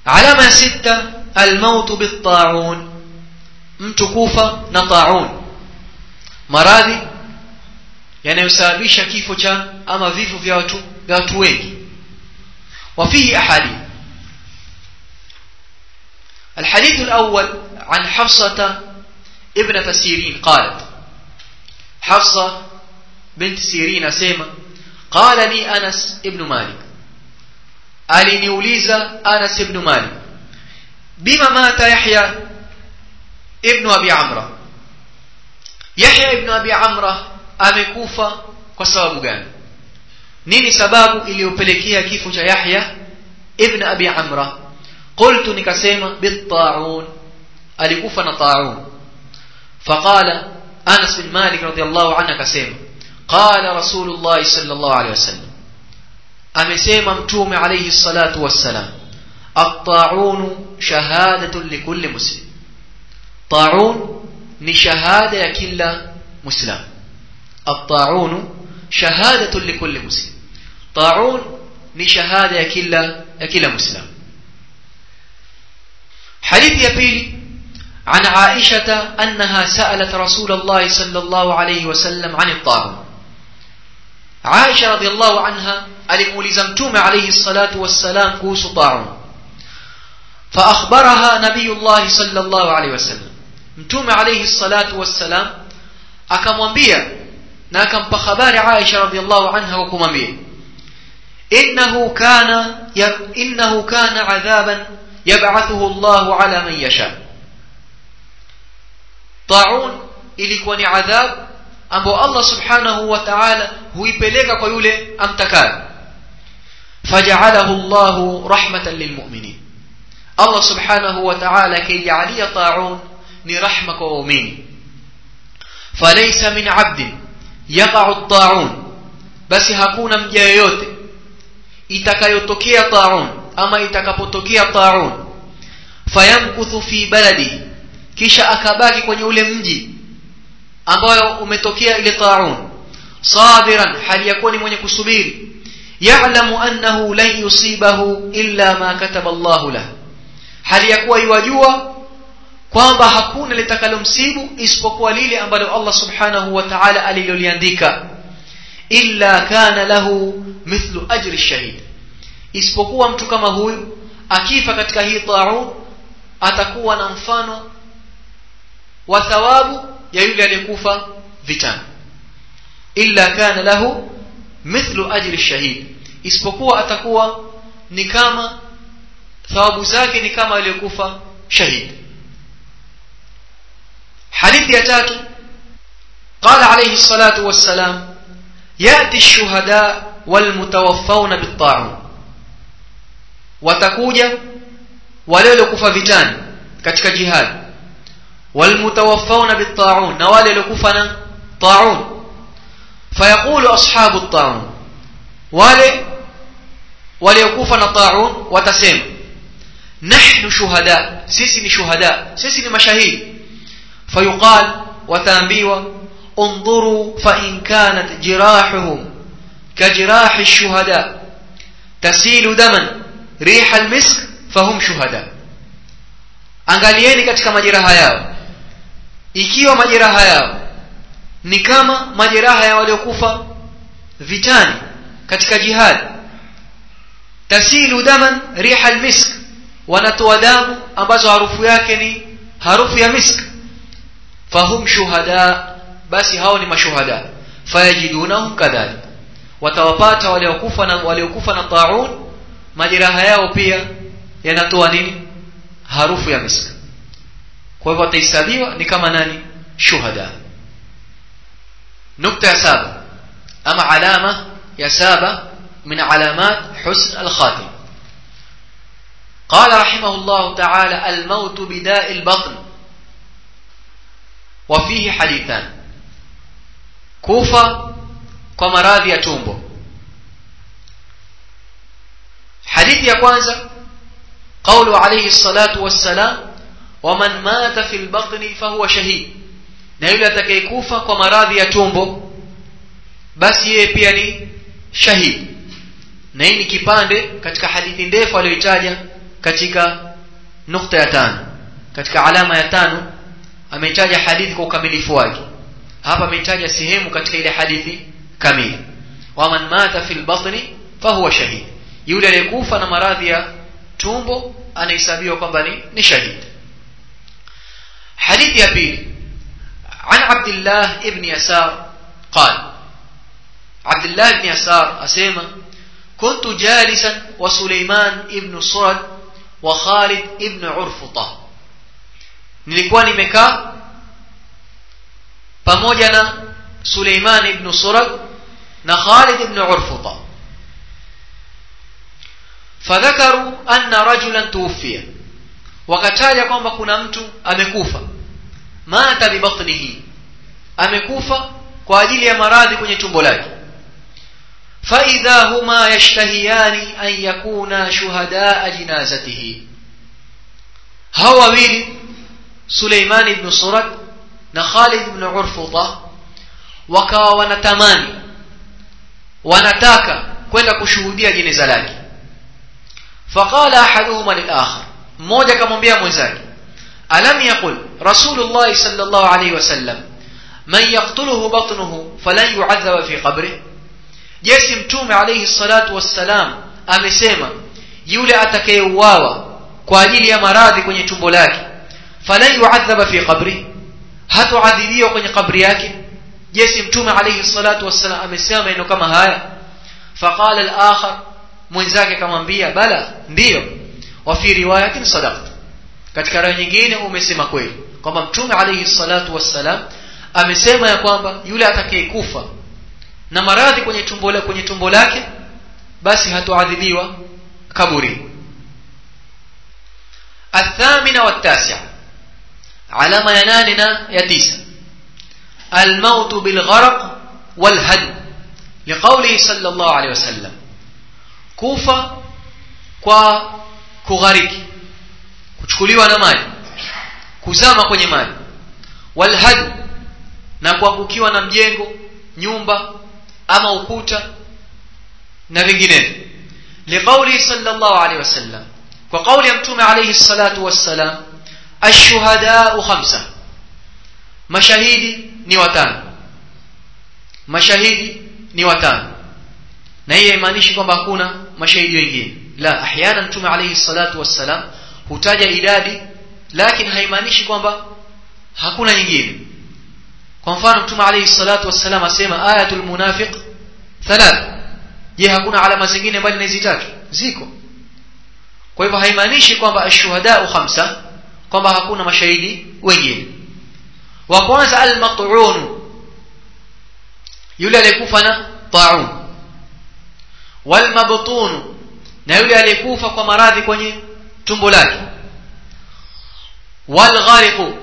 alama ya sita almautu bittaun mtu kufa na taun maradhi yanayosababisha kifo cha ama vifo vya watu vya watu wengi وفيه أحاديث الحديث الأول عن حفصة ابنة سيرين قالت حفصة بنت سيرين سيما قال لي أنس ابن مالك aliniuliza Anas ibn Malik bima mata Yahya ibn Abi Amra Yahya ibn Abi Amra amekufa kwa sababu gani nini sababu iliyopelekea kifo cha Yahya ibn Abi Amra qultu nikasema bittaun alikufa na taun faqala Anas bin Malik radiyallahu anhu akasema qala Rasulullah sallallahu alayhi wasallam amesema mtume alayhi salatu wassalam at-ta'un shahadatun likulli muslim ta'un ni shahada ya kila muslim at-ta'un shahadatun likulli muslim ta'un ni shahada ya kila ya kila muslim حديث يبيل عن عائشة أنها سألت رسول الله صلى الله عليه وسلم عن الطاعون عائشة رضي الله عنها alimuuliza mtume alayhi salatu wassalam kuhusu taun فأخبرها نبي الله صلى الله عليه وسلم mtume alayhi salatu wassalam akamwambia na akampa habari Aisha radhiallahu anha kwa kumwambia innahu kana innahu kana adhaban yab'athuhu Allah ala man yasha taun ilikuwa ni adhab ambao Allah subhanahu wa ta'ala huipeleka kwa yule amtakaye faja'alahu Allah rahmatan lilmu'minin Allah subhanahu wa ta'ala kijalia ta'un ni rahma kwa waumini falaysa min 'abdin yaqa'u at-ta'un basi hakuna mja yoyote itakayotokea ta'un ama itakapotokea ta'un fayamkuthu fi baladi kisha akabaki kwenye ule mji ambayo umetokea ile ta'un sabiran hali yakuwa ni mwenye kusubiri ya'lamu annahu lan yusibahu illa ma kataba Allahu lahu hali yakuwa iwajua kwamba hakuna litakalomsibu isipokuwa lile ambalo Allah subhanahu wa ta'ala aliloliandika illa kana lahu mithlu ajri shahid isipokuwa mtu kama huyu akifa katika hii ta'un atakuwa na mfano wa thawabu ya yule aliyekufa vitani illa kana lahu mithlu ajri shahid isipokuwa atakuwa ni kama thawabu zake ni kama aliyekufa shahid hadithi ya tatu قال عليه الصلاة والسلام يأتي الشهداء والمتوفون بالطاعون وتكوجا ولو كفى vitani katika jihad والمتوفون بالطاعون na wale waliokufa na طاعون فيقول أصحاب الطاعون wale waliokufa na طاعون watasema نحن شهداء sisi ni shuhada sisi ni mashahidi فيقال وتامبيوا انظروا فإن كانت جراحهم كجراح الشهداء تسيل دما ريح المسك فهم شهداء angalieni katika majeraha yao ikiwa majeraha yao ni kama majeraha ya waliokufa vitani katika jihad tasilu daman riha almisk wanatoa damu ambazo harufu yake ni harufu ya misk fahum shuhada basi hao ni mashuhada fayajidunahum kadhalik watawapata waliokufa na waliokufa na taun majeraha yao pia yanatoa nini harufu ya misk kwa hivyo watahesabiwa ni kama nani shuhada nukta ya saba ama alama ya saba min alamat husn alkhatim قال رحمه الله تعالى الموت بداء البطن وفيه حديثان كوفة ومراضي ya tumbo hadithi ya kwanza قول عليه الصلاة والسلام ومن مات في البطن فهو شهيد na yule atakayekufa kwa maradhi ya tumbo basi yeye pia ni shahidi na hii ni kipande katika hadithi ndefu aliyoitaja katika nukta ya tano katika alama ya tano ametaja hadithi kwa ukamilifu wake hapa ametaja sehemu katika ile hadithi kamili waman mata fil batni fahuwa shahid yule aliyekufa na maradhi ya tumbo anahesabiwa kwamba ni, ni shahid hadithi ya pili عن عبد الله ابن يسار قال عبد الله بن يسار أسيما كنت جالسا وسليمان ابن صرد وخالد ابن عرفطة nilikuwa nimekaa pamoja na Suleiman ibn Surad na Khalid ibn Urfuta fadhakaru anna rajulan tuwfiya wakataja kwamba kuna mtu amekufa mata bibatnihi amekufa kwa ajili ya maradhi kwenye tumbo lake فإذا هما يشتهيان أن يكونا شهداء جنازته هو wawili Suleiman ibn Surad na Khalid ibn Urfuta wakawa wanatamani wanataka kwenda kushuhudia jeneza lake faqala ahaduhuma lil-akhar mmoja akamwambia mwenzake alam yaqul rasulullah sallallahu alayhi wasallam man yaqtuluhu batnuhu falan yu'adhaba fi qabrihi jesi mtume alayhi salatu wassalam amesema yule atakayeuawa kwa ajili ya maradhi kwenye tumbo lake falan yu'adhaba fi qabri hatuadhibiwa kwenye kabri yake jesi mtume alayhi salatu wassalam amesema maneno kama haya faqala al-akhar mwenzake akamwambia bala ndiyo wa fi riwayatin sadaqta katika riwaya nyingine umesema kweli kwamba mtume alayhi salatu wassalam amesema ya kwamba yule atakayekufa na maradhi kwenye tumbo lake kwenye tumbo lake basi hatuadhibiwa kaburi الثامنة والتاسعة علامة يناننا يتيسا الموت بالغرق والهدم لقوله صلى الله عليه وسلم كوفة kwa kughariki kuchukuliwa na maji kuzama kwenye maji walhadu na kuangukiwa na mjengo nyumba ama ukuta na vinginevyo liqauli sallallahu alaihi wasallam kwa kauli ya mtume alayhi salatu wassalam ashuhadau khamsa mashahidi ni watano mashahidi ni watano na hii haimaanishi kwamba hakuna mashahidi wengine la ahyana mtume alayhi salatu wassalam hutaja idadi lakini haimaanishi kwamba hakuna nyingine kwa mfano mtume alayhi salatu wassalam asema ayatul munafiq thalath je hakuna alama zingine bali ni zitatu ziko kwa hivyo haimaanishi kwamba ashuhadau khamsa kwamba hakuna mashahidi wengine wa kwanza almat'un yule aliyekufa na ta'un walmabtun na yule aliyekufa kwa maradhi kwenye tumbo lake walghariq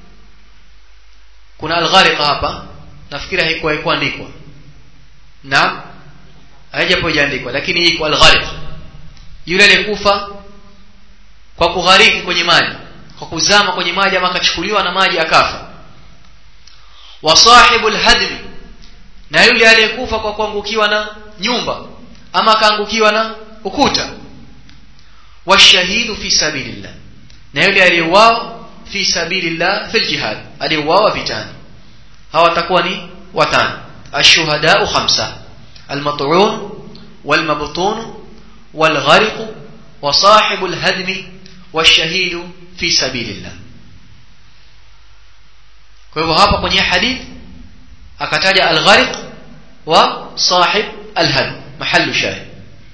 kuna alghariq hapa nafikiri haikuwa haikuandikwa na haijapo ijaandikwa lakini iko alghariq yule aliyekufa kwa kughariki kwenye maji kwa kuzama kwenye maji ama akachukuliwa na maji akafa wa sahibul hadmi na yule aliyekufa kwa kuangukiwa na nyumba ama akaangukiwa na ukuta washahidu fi sabilillah na yule aliyeuawa fi sabilillah fil jihad aliyeuawa vitani hawa watakuwa ni watano ashuhadau khamsa almat'un walmabtun والغرق وصاحب الهدم والشهيد في سبيل الله kwa hivyo hapa kwenye hadith akataja al-ghariq wa sahib al-hadm mahallu shahid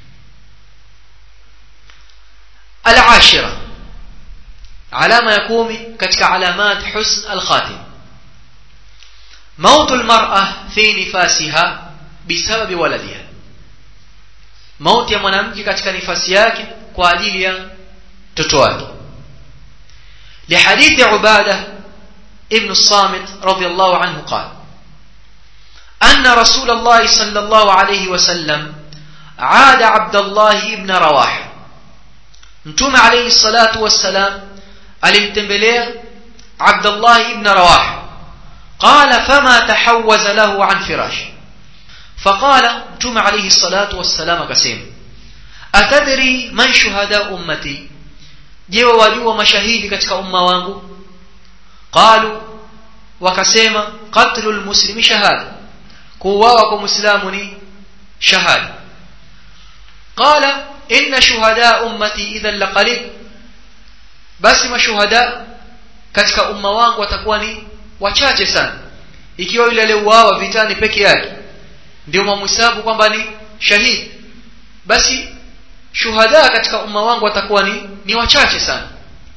al-ashira alama ya kumi katika alamat husn al-khatim موت المرأة في نفاسها بسبب ولدها mauti ya mwanamke katika nifasi yake kwa ajili ya mtoto wake لحديث عبادة ابن الصامت رضي الله عنه قال أن رسول الله صلى الله عليه وسلم عاد عبد الله ابن رواحة متوم عليه الصلاة والسلام alimtembelea عبد الله ابن رواحة قال فما تحوز له عن فراشه فقال متوم عليه الصلاة والسلام كسيم أتدري من شهداء أمتي je wajua mashahidi katika umma wangu qalu wakasema qatlul muslimi shahada kuuawa kwa muislamu ni shahada qala inna shuhada ummati idhan laqalil basi mashuhada katika umma wangu watakuwa ni wachache sana ikiwa yule aliyeuawa vitani peke yake ndio mamhesabu kwamba ni shahidi basi shuhada katika umma wangu watakuwa ni ni wachache sana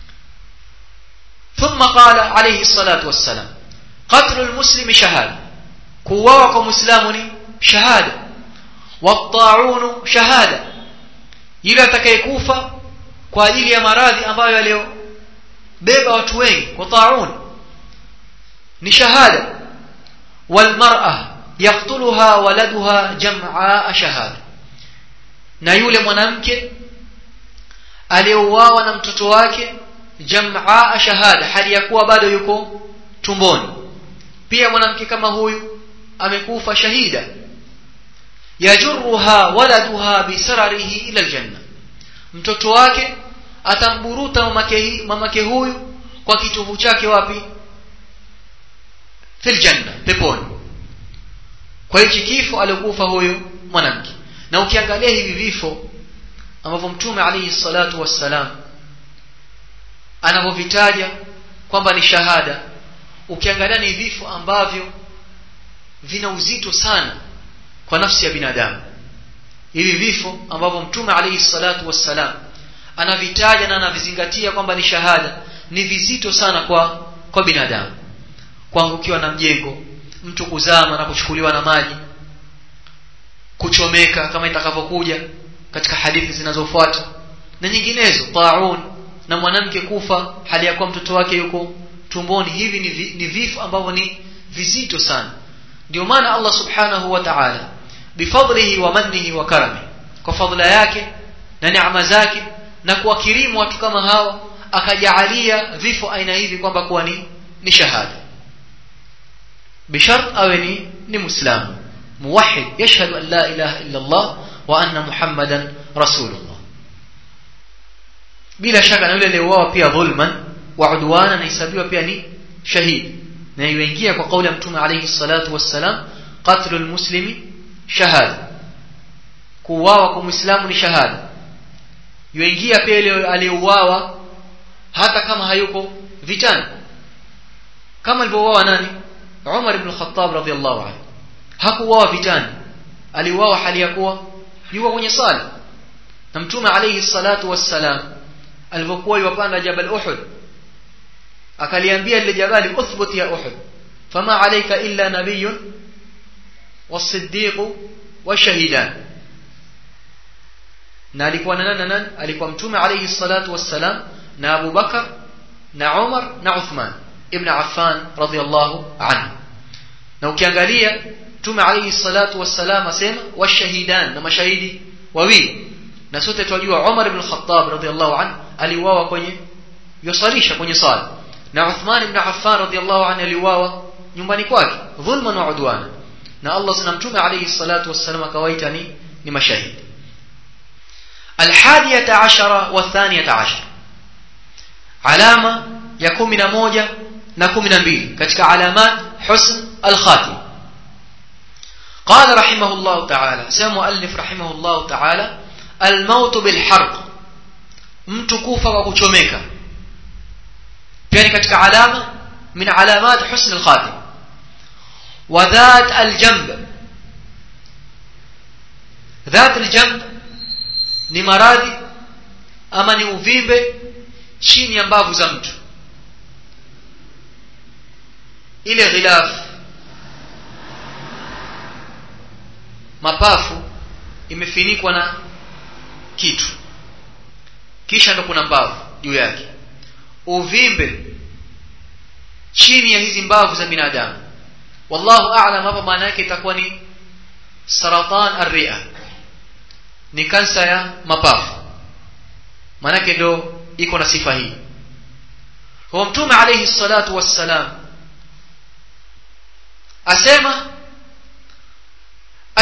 ثم قال عليه الصلاة والسلام قتل المسلم شهادة كواوا كمسلم شهادة والطاعون شهادة إلى تكيكوفا kwa ajili ya maradhi ambayo yaliyobeba watu wengi kwa taun ni shahada walmar'a yaqtuluha waladuha jam'a shahada na yule mwanamke aliyeuawa na mtoto wake jam'a shahada hali ya kuwa bado yuko tumboni pia mwanamke kama huyu amekufa shahida yajurruha waladuha bisararihi ila aljanna mtoto wake atamburuta mamake mamake huyu kwa kitovu chake wapi fil janna peponi kwa hichi kifo alikufa huyu mwanamke na ukiangalia hivi vifo ambavyo mtume alayhi salatu wassalam anavyovitaja kwamba ni shahada ukiangalia ni vifo ambavyo vina uzito sana kwa nafsi ya binadamu hivi vifo ambavyo mtume alayhi salatu wassalam anavitaja na anavizingatia kwamba ni shahada ni vizito sana kwa kwa binadamu kuangukiwa na mjengo mtu kuzama na kuchukuliwa na maji kuchomeka kama itakavyokuja katika hadithi zinazofuata na nyinginezo taun na mwanamke kufa hali ya kuwa mtoto wake yuko tumboni hivi ni, vi, ni vifo ambavyo ni vizito sana ndio maana Allah subhanahu wa ta'ala bifadlihi wa mannihi wa karami kwa fadhila yake na neema zake na kuwakirimu watu kama hawa akajaalia vifo aina hivi kwamba kuwa ni ni shahada bishart awe ni ni muislamu muwahhid yashhadu an la ilaha illa Allah wa anna muhammadan rasulullah bila shaka na yule aliyeuawa pia dhulman wa udwana anahesabiwa pia ni shahidi na yuingia kwa kauli ya mtume alayhi salatu wassalam qatlu almuslimi shahada kuuawa kwa muislamu ni shahada yuingia pia ile aliyeuawa hata kama hayuko vitani kama alivyouawa nani Umar ibn Khattab radhiyallahu anhu hakuuawa vitani aliuawa hali ya kuwa yuko kwenye sala na mtume alayhi salatu wassalam alipokuwa yupanda jabal Uhud akaliambia lile jabali uthbut ya Uhud fama alayka illa nabiyyun was-siddiq washahidan na alikuwa na nani nani alikuwa mtume alayhi salatu wassalam na Abu Bakar na Umar na Uthman ibn Affan radhiyallahu anhu na ukiangalia mtume alayhi salatu wassalam asema washahidan na mashahidi wawili na sote tunajua Umar ibn Khattab radhiyallahu anhu aliuawa kwenye yusalisha kwenye sala na Uthman ibn Affan radhiyallahu anhu aliuawa nyumbani kwake dhulman wa udwana na Allah sana mtume alayhi salatu wassalam akawaita ni ni mashahidi الحادية عشرة والثانية عشر علامة يكون من موجة نكون من بيل كتك علامات حسن الخاتم قال رحمه الله تعالى سيد مؤلف رحمه الله تعالى الموت بالحرق mtukufa kwa kuchomeka pia ni katika alama min alamat husn alkhatim wa dhat aljamb dhat aljamb ni maradhi ama ni uvimbe chini ya mbavu za mtu ile ghilaf mapafu imefinikwa na kitu kisha ndo kuna mbavu juu yake uvimbe chini ya hizi mbavu za binadamu wallahu a'lam hapa maana yake itakuwa ni saratan arria ni kansa ya mapafu maanake ndo iko na sifa hii kwa mtume alayhi salatu wassalam asema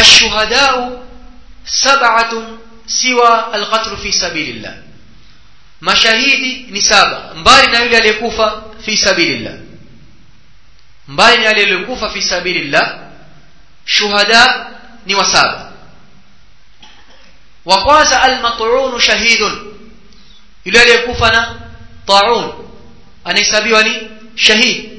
الشهداء سبعة سوى القتل في سبيل الله mashahidi ni saba mbali na yule aliyekufa fi sabilillah mbali na yule aliyekufa fi sabilillah shuhada ni wa saba wa kwanza almat'un shahidun yule aliyekufa na ta'un anahesabiwa ni shahid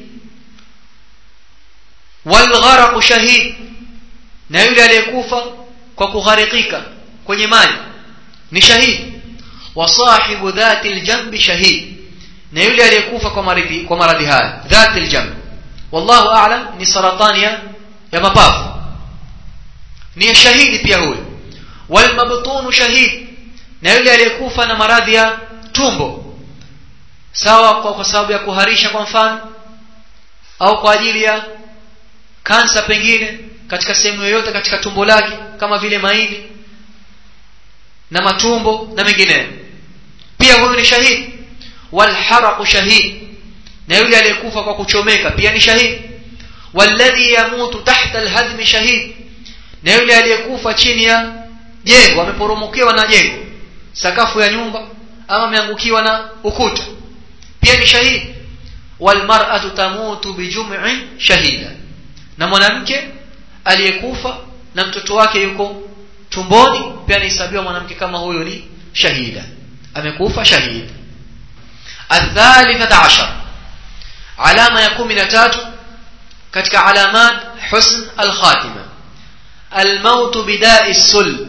walgharaq shahid na yule aliyekufa kwa kugharikika kwenye maji ni shahid wa sahibu dhati aljambi shahid na yule aliyekufa kwa maradhi kwa maradhi haya dhati aljamb wallahu a'lam ni saratani ya ya mapafu ni shahidi pia huyo walmabtun shahid na yule aliyekufa na maradhi ya tumbo sawa kwa, kwa sababu ya kuharisha kwa mfano au kwa ajili ya kansa pengine katika sehemu yoyote katika tumbo lake kama vile maini na matumbo na mengineyo pia huyu ni shahidi walharaqu shahid na yule aliyekufa kwa kuchomeka pia ni shahidi walladhi yamutu tahta alhadmi shahid na yule aliyekufa chini ya jengo ameporomokewa na jengo sakafu ya nyumba ama ameangukiwa na ukuta pia ni shahidi walmar'atu tamutu bijum'in shahida na mwanamke aliyekufa na mtoto wake yuko tumboni pia anahesabiwa mwanamke kama huyo ni shahida amekufa shahida الثالثة عشر علامة يكون من تاتو كتك علامات حسن الخاتمة الموت بداء السل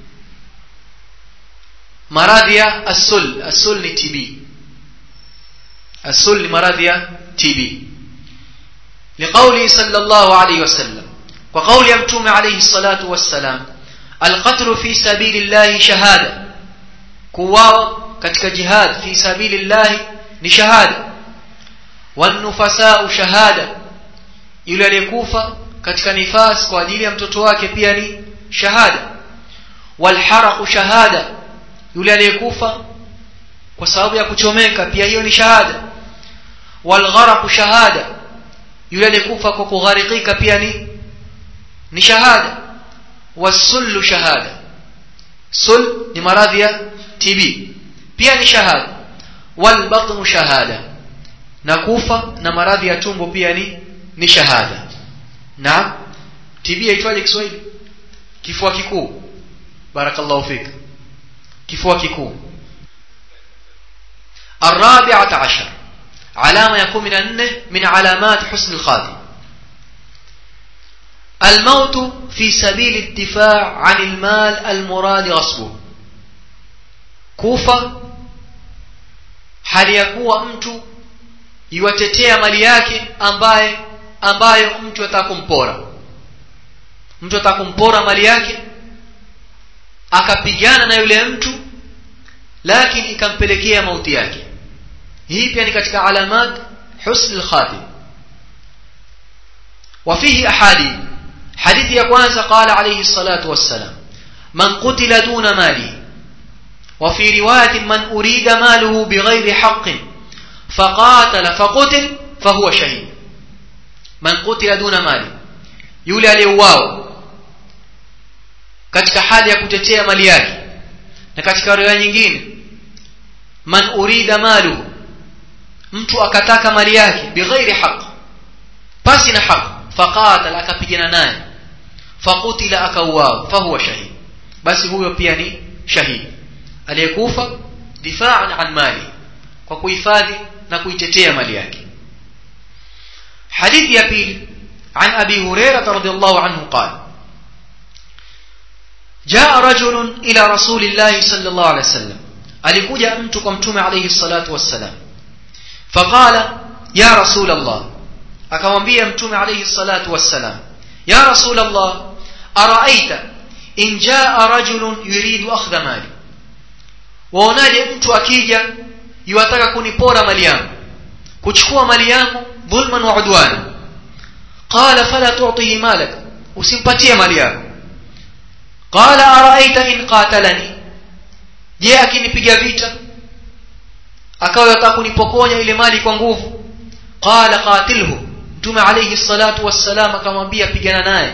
مراضية السل السل تي بي السل مراضية تي بي لقوله صلى الله عليه وسلم وقول يمتوم عليه الصلاة والسلام القتل في سبيل الله شهادة كواو katika jihad fi sabilillahi ni shahada wanufasau shahada yule aliyekufa katika nifas kwa ajili ya mtoto wake pia ni shahada walharaqu shahada yule aliyekufa kwa sababu ya kuchomeka pia hiyo ni shahada walgharaqu shahada yule aliyekufa kwa kugharikika pia ni ni shahada wasullu shahada sul ni maradhi ya TB pia ni shahada walbatnu shahada na kufa na maradhi ya tumbo pia ni ni shahada na TB yaitwaje Kiswahili kifua kikuu barakallahu fik kifua kikuu الرابعة عشر علامة يكون من أنه من علامات حسن الخاتم الموت في سبيل الدفاع عن المال المراد غصبه كوفة hali ya kuwa mtu iwatetea mali yake ambaye ambayo mtu atakumpora mtu atakumpora mali yake akapigana na yule mtu lakini ikampelekea mauti yake hii pia ni katika alamat husn al-khatim وفيه أحاديث حديث يقوانز قال عليه الصلاة والسلام من قتل دون ماله وفي رواية من أريد ماله بغير حق فقاتل فقتل فهو شهيد من قتل دون ماله يولي aliyeuawa katika hali ya kutetea mali yake na katika riwaya nyingine man urida maluhu mtu akataka mali yake bighairi haq pasi na haq faqatal akapigana naye faqutila akauawa fahuwa shahid basi huyo pia ni shahidi aliyekufa difaan an mali kwa kuhifadhi na kuitetea mali yake hadithi ya pili عن أبي هريرة رضي الله عنه قال جاء رجل إلى رسول الله صلى الله عليه وسلم alikuja mtu kwa mtume alayhi salatu wassalam faqala ya rasul allah akamwambia mtume alayhi salatu wassalam ya rasul allah araaita in jaa rajulun yuridu akhdha mali waonaje mtu akija yuwataka kunipora mali yangu kuchukua mali yangu dhulman wa udwana qala fala tu'tihi malak usimpatie mali yako qala araaita in qatalani je akinipiga vita akawa yataka kunipokonya ile mali kwa nguvu qala qatilhu mtume alayhi salatu wassalam akamwambia pigana naye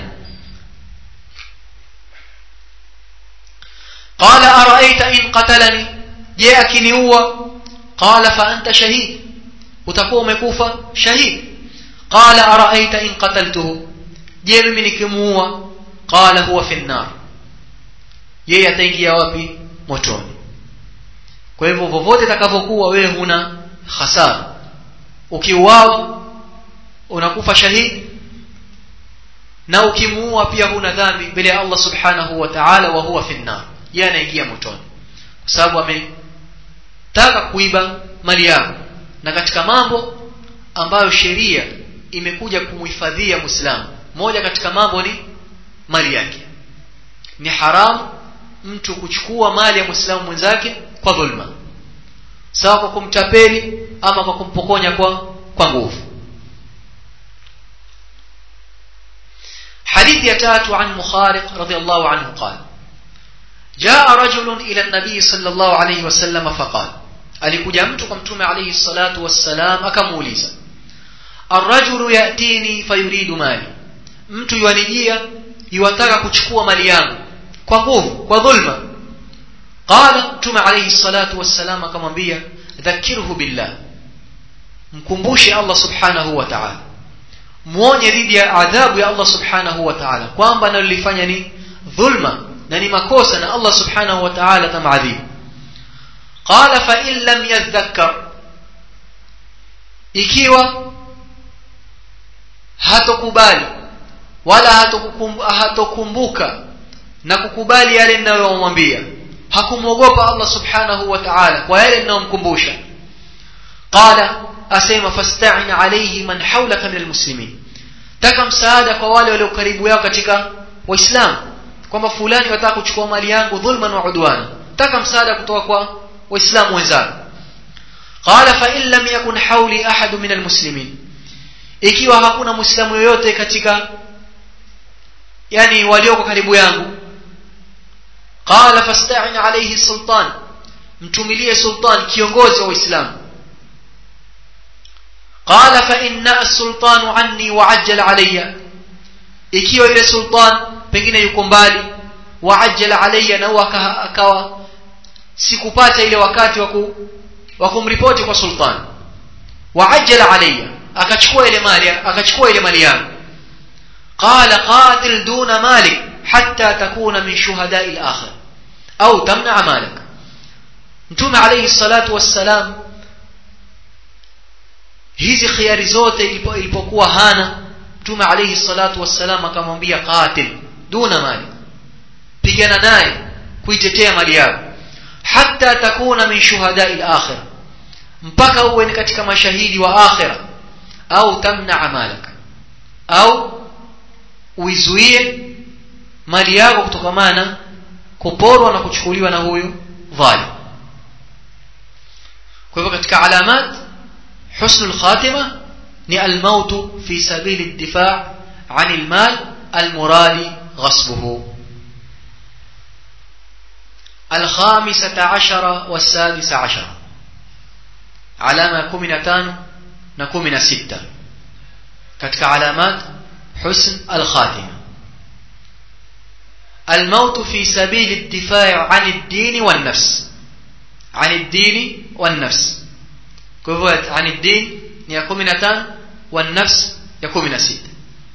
qala araaita in qatalani je akiniua qala fa anta shahid utakuwa umekufa shahid qala araaita in qataltuhu je mimi nikimuua qala huwa fi nnar yeye ataingia wapi motoni kwa hivyo vovote itakavyokuwa wewe huna hasara ukiuawa unakufa shahidi na ukimuua pia huna dhambi mbele ya Allah subhanahu wa ta'ala wa huwa fi nnar yeye anaingia motoni kwa sababu ametaka kuiba mali yako na katika mambo ambayo sheria imekuja kumhifadhia Muislamu moja katika mambo ni mali yake ni haramu mtu kuchukua mali ya Muislamu mwenzake kwa dhulma sawa kwa kumtapeli ama kwa kumpokonya kwa kwa nguvu حديث يتات عن مخارق رضي الله عنه قال جاء رجل إلى النبي صلى الله عليه وسلم فقال alikuja mtu kwa mtume alayhi salatu wassalam akamuuliza arrajulu yatini fayuridu mali mtu yuanijia yuwataka kuchukua mali yangu kwa nguvu kwa dhulma qala mtume alayhi salatu wassalam akamwambia dhakirhu billah mkumbushe Allah subhanahu wa ta'ala muonye dhidi ya adhabu ya Allah subhanahu wa ta'ala kwamba nalolifanya ni dhulma na ni makosa na Allah subhanahu wa ta'ala tamadhibu qala fa in lam yadhakkar ikiwa hatokubali wala hatokumbuka na kukubali yale ninayomwambia hakumwogopa Allah subhanahu wa ta'ala kwa yale ninayomkumbusha qala asema fasta'in alayhi man hawlaka min almuslimin taka msaada kwa wale walio karibu yao katika waislamu kwamba fulani wataka kuchukua mali yangu dhulman wa udwana taka msaada kutoka kwa waislamu wenzako qala fa in lam yakun hawli ahad min almuslimin ikiwa hakuna muislamu yoyote katika yani walioko karibu yangu qala fasta'in alayhi sultan mtumilie sultan kiongozi wa waislamu qala fa inna as-sultanu anni wa ajjala alayya ikiwa yule sultan pengine yuko mbali wa ajjala alayya na akawa sikupata ile wakati wa kumripoti kwa sultan wa ajjala alayya akachukua ile mali akachukua ile mali yangu qala qatil duna malik hatta takuna min shuhada'i al-akhir au tamna malik mtume alayhi salatu wassalam hizi khiari zote ilipokuwa hana mtume alayhi salatu wassalam akamwambia qatil duna mali pigana naye kuitetea mali yako hatta takuna min shuhada'i al-akhir mpaka uwe ni katika mashahidi wa akhira au tamna amalaka au uizuie mali yako kutokamana kuporwa na kuchukuliwa na huyu dhalim kwa hivyo katika alamat husnul khatima ni almautu fi sabili الدفاع عن المال المراد غصبه الخامسة عشر والسادسة عشر علامة كمنتان نكمن ستة كتك علامات حسن الخاتمة الموت في سبيل الدفاع عن الدين والنفس عن الدين والنفس كفوت عن الدين يكمنتان والنفس يكمن ستة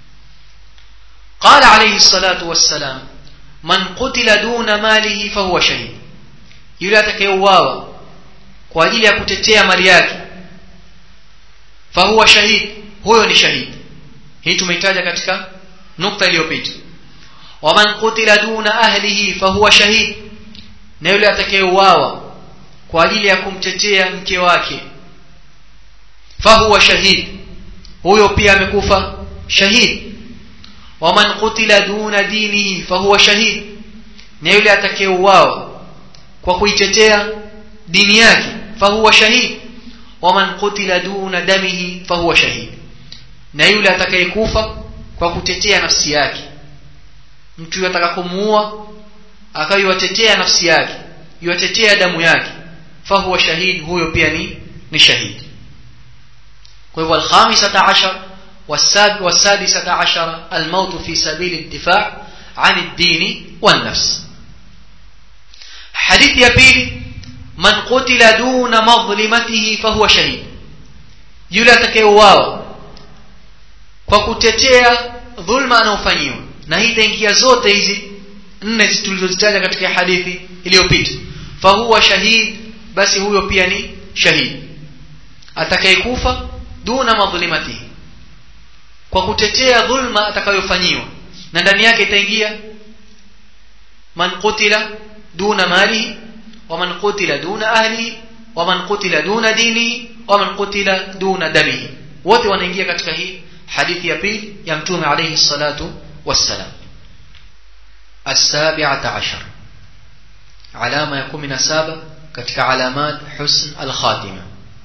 قال عليه الصلاة والسلام من قتل دون ماله فهو شهيد yule atakayeuawa kwa ajili ya kutetea mali yake fahuwa shahid huyo ni shahidi hii tumeitaja katika nukta iliyopita waman qutila duna ahlihi fahuwa shahid na yule atakayeuawa kwa ajili ya kumtetea mke wake fahuwa shahid huyo pia amekufa shahid waman qutila duna dinihi fahuwa shahid na yule atakayeuawa kwa kuitetea dini yake fahuwa shahid waman qutila duna damihi fahuwa shahid na yule atakayekufa kwa kutetea nafsi yake mtu yataka kumuua akaiwatetea nafsi yake yuatetea damu yake fahuwa shahid huyo pia ni ni shahidi kwa hivyo alkhamisata ashar والسادسة عشر الموت في سبيل الدفاع عن الدين والنفس حديث يبيل man qutila duna madhlimatihi fahuwa shahid yule atakayeuawa kwa kutetea dhulma anaofanyiwa na hii itaingia zote hizi nne tulizozitaja katika hadithi iliyopita fahuwa shahid basi huyo pia ni shahid atakayekufa duna madhlimatihi kwa kutetea dhulma atakayofanyiwa na ndani yake itaingia man qutila duna malihi wa man qutila duna ahlihi wa man qutila duna dinihi wa man qutila duna damihi wote wanaingia katika hii hadithi ya pili ya mtume alayhi salatu wassalam السابعة عشر علامة يكون من سابع كتك علامات حسن الخاتمة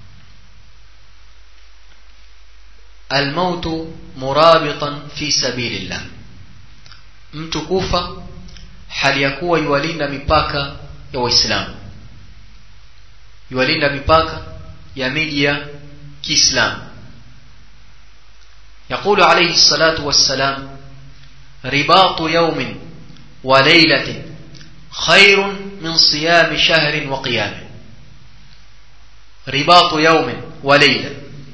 الموت مرابطا في سبيل الله mtu kufa hali ya kuwa yuwalinda mipaka ya waislamu yuwalinda mipaka ya miji ya kiislamu يقول عليه الصلاة والسلام رباط يوم وليلة خير من صيام شهر وقيام رباط يوم وليلة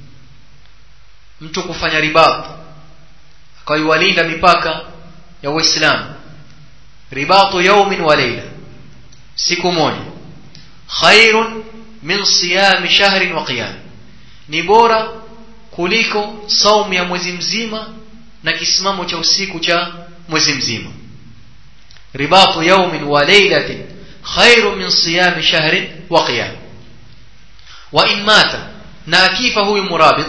mtu kufanya ribat akaiwalinda mipaka ya uislamu ribatu yaumin wa leila siku moja khairun min siyami shahrin wa qiyam ni bora kuliko saumu ya mwezi mzima na kisimamo cha usiku cha mwezi mzima ribatu yaumin wa leilatin khairun min siyami shahrin wa qiyam wa in mata na akifa huyu murabit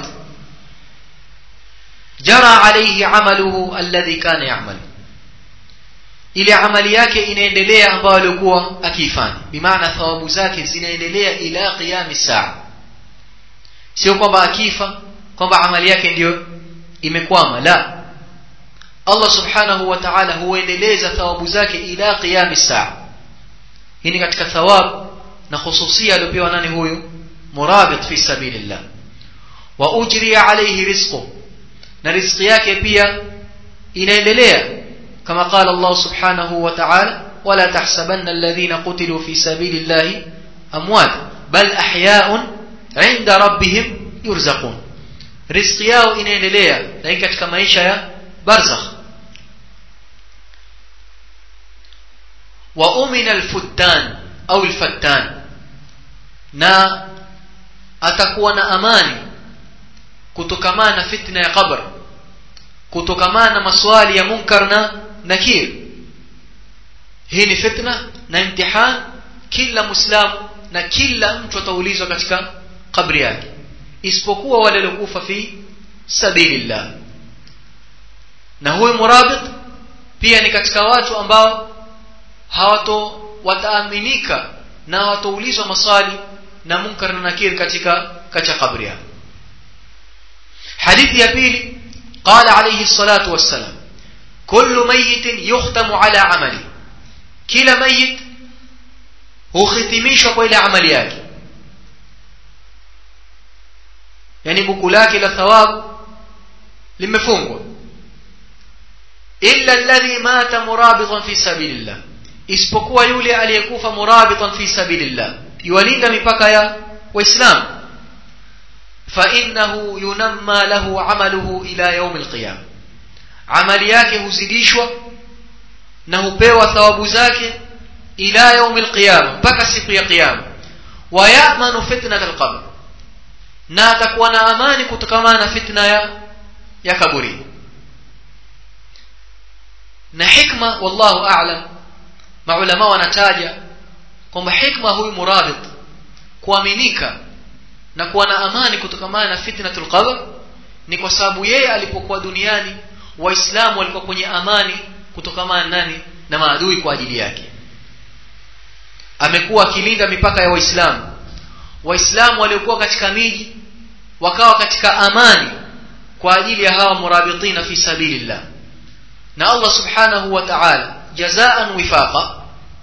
jara alayhi amaluhu alladhi kana ya'mal ile amali yake inaendelea ambayo alikuwa akiifanya bimaana thawabu zake zinaendelea ila qiyami saa sio kwamba akifa kwamba amali yake ndiyo imekwama la Allah subhanahu wa ta'ala huendeleza thawabu zake ila qiyami saa hii ni katika thawabu na khususia aliyopewa nani huyu murabit fi sabilillah wa ujri alayhi rizquhu na riziki yake pia inaendelea kama qala Allah subhanahu wa ta'ala wala tahsabanna alladhina qutilu fi sabilillahi amwat bal ahya'un 'inda rabbihim yurzaqun riziki yao inaendelea lakini katika maisha ya barzakh wa umina alfuttan au alfattan na atakuwa na amani kutokamana na fitna ya qabr kutokamana na maswali ya munkar na nakir hii ni fitna na imtihan kila muislamu na kila mtu ataulizwa katika kabri yake isipokuwa wale waliokufa fi sabilillah na huyu murabit pia ni katika watu ambao hawato wataaminika na hawatoulizwa maswali na munkar na nakir katika katika kabri yake حديث يبيلي قال عليه الصلاة والسلام كل ميت يختم على عمله كلا ميت هو ختميش إلى عمليات يعني بكلاك إلى ثواب limefungwa illa alladhi mata murabitan fi sabilillah isipokuwa yule aliyekufa murabitan fi sabilillah yuwalinda mipaka ya waislamu فإنه ينمى له عمله إلى يوم القيامة عمل yake huzidishwa na hupewa thawabu zake ila يوم القيامة mpaka siku ya kiyama wayamanu fitnat alqabr na atakuwa na amani kutokana na fitna ya ya kaburi na hikma wallahu a'lam maulama wanataja kwamba hikma huyu murabit kuaminika na kuwa na amani kutokamana na fitnatul qabr ni kwa sababu yeye alipokuwa duniani waislamu walikuwa kwenye amani kutokamana nani na maadui kwa ajili yake amekuwa akilinda mipaka ya waislamu waislamu waliokuwa katika miji wakawa katika amani kwa ajili ya hawa murabitina fi sabilillah na Allah subhanahu wa ta'ala jazaan wifaqa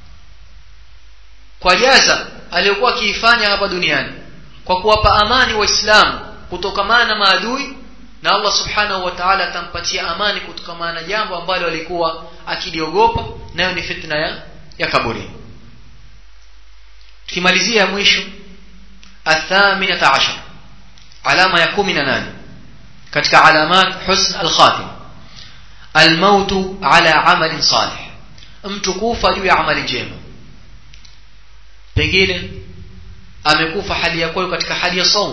kwa jaza aliyokuwa akiifanya hapa duniani kwa kuwapa amani waislamu kutokamana na maadui na Allah subhanahu wa ta'ala atampatia amani kutokamana na jambo ambalo alikuwa akiliogopa nayo ni fitna ya, ya kaburi tukimalizia mwisho athaminata ashar alama ya kumi na nane katika alamat husn alkhatim almautu ala amalin salih mtu kufa juu ya amali njema pengine amekufa hali ya kwayo katika hali ya saum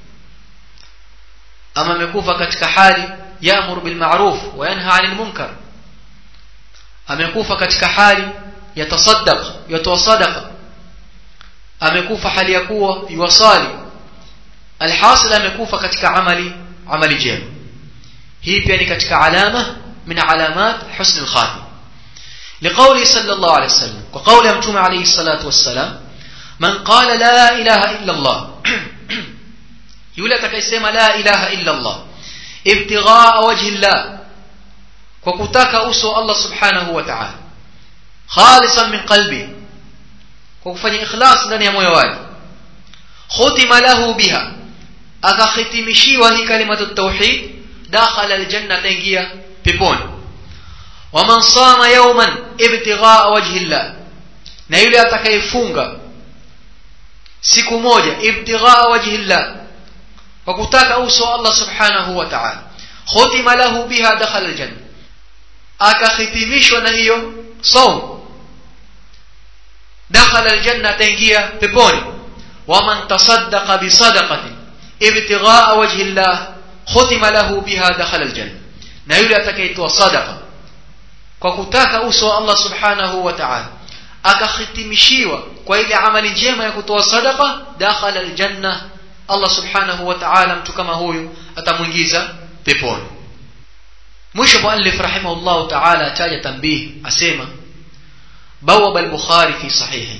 ama amekufa katika hali yaamuru bilmaruf wa yanha anil munkar amekufa katika hali yatasaddaq yatoa sadaqa amekufa hali ya kuwa yuwasali alhasil amekufa katika amali amali jema hii pia ni katika alama min alamat husn alkhatim لقوله صلى الله عليه وسلم وقول أمتم عليه الصلاة والسلام من قال لا إله إلا الله يولا تكيسيما لا إله إلا الله ابتغاء وجه الله وكتاك أسو الله سبحانه وتعالى خالصا من قلبه وكفني إخلاص لن يموي واجه ختم له بها akakhitimishiwa hii kalimatu tauhid dakhala aljanna taingia peponi waman sama yawman ibtighaa wajhi llah na yule atakayefunga siku moja ibtighaa wajhi llah kwa kutaka uso Allah subhanahu wa ta'ala khutima lahu biha dakhala aljanna akahitimishwa na hiyo saum dakhala aljanna taingia peponi waman tasaddaqa bisadaqatin ibtighaa wajhi llah khutima lahu biha dakhala aljanna na yule atakayetoa sadaqa kwa kutaka uso wa Allah subhanahu wa ta'ala akahitimishiwa kwa ile amali njema ya kutoa sadaqa dakhala aljanna Allah subhanahu wa ta'ala mtu kama huyu atamuingiza peponi mwisho muallif rahimahullah ta'ala ataja tambih asema bawaba al-bukhari fi sahihi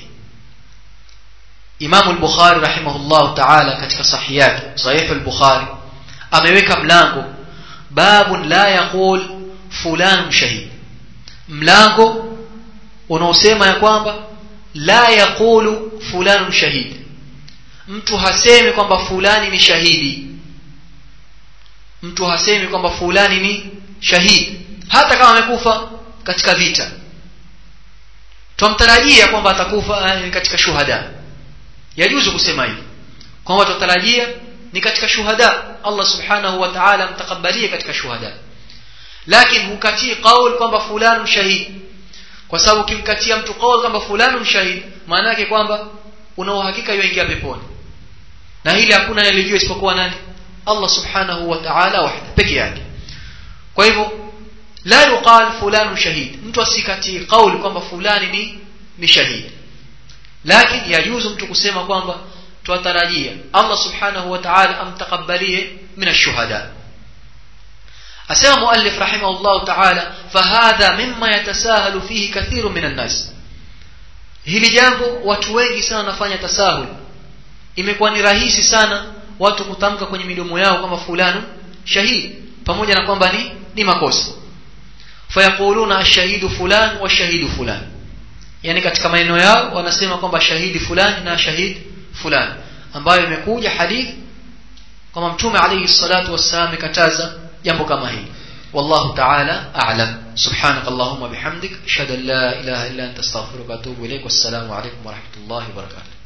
Imam al-Bukhari rahimahullah ta'ala katika sahihi yake sahih al-Bukhari ameweka mlango babun la yaqul fulan shahid mlango unaosema ya kwamba la yaqulu fulan shahid mtu hasemi kwamba fulani ni shahidi mtu hasemi kwamba fulani ni shahidi hata kama amekufa katika vita twamtarajia kwamba atakufa eh, katika shuhada yajuzu kusema hivi kwamba tutarajia ni katika shuhada Allah subhanahu wa ta'ala mtakabalie katika shuhada lakini hukatii qaul kwamba fulani shahid kwa sababu ukimkatia mtu qaul kwamba fulani shahid maana yake kwamba una uhakika yuingia peponi na hili hakuna anayelijua isipokuwa nani Allah subhanahu wa ta'ala wahda peke yake kwa hivyo la yuqal fulani shahid mtu asikatii qaul kwamba fulani ni ni shahid lakini yajuzu mtu kusema kwamba twatarajia Allah subhanahu wa ta'ala amtakabalie min ash-shuhada asema muallif rahimahullah ta'ala fahadha mimma yatasahalu fihi kathiru min an-nas hili jambo watu wengi sana wanafanya tasahul imekuwa ni rahisi sana watu kutamka kwenye midomo yao kama fulani shahid pamoja na kwamba ni ni makosa fayaquluna ash-shahidu fulan wa shahidu fulan yani katika maneno yao wanasema kwamba shahidi fulani na shahid fulani ambayo imekuja hadith kama mtume alayhi salatu wassalam kataza jambo kama hili والله تعالى أعلم سبحانك اللهم بحمدك أشهد أن لا إله إلا أنت استغفرك وأتوب إليك والسلام عليكم ورحمة الله وبركاته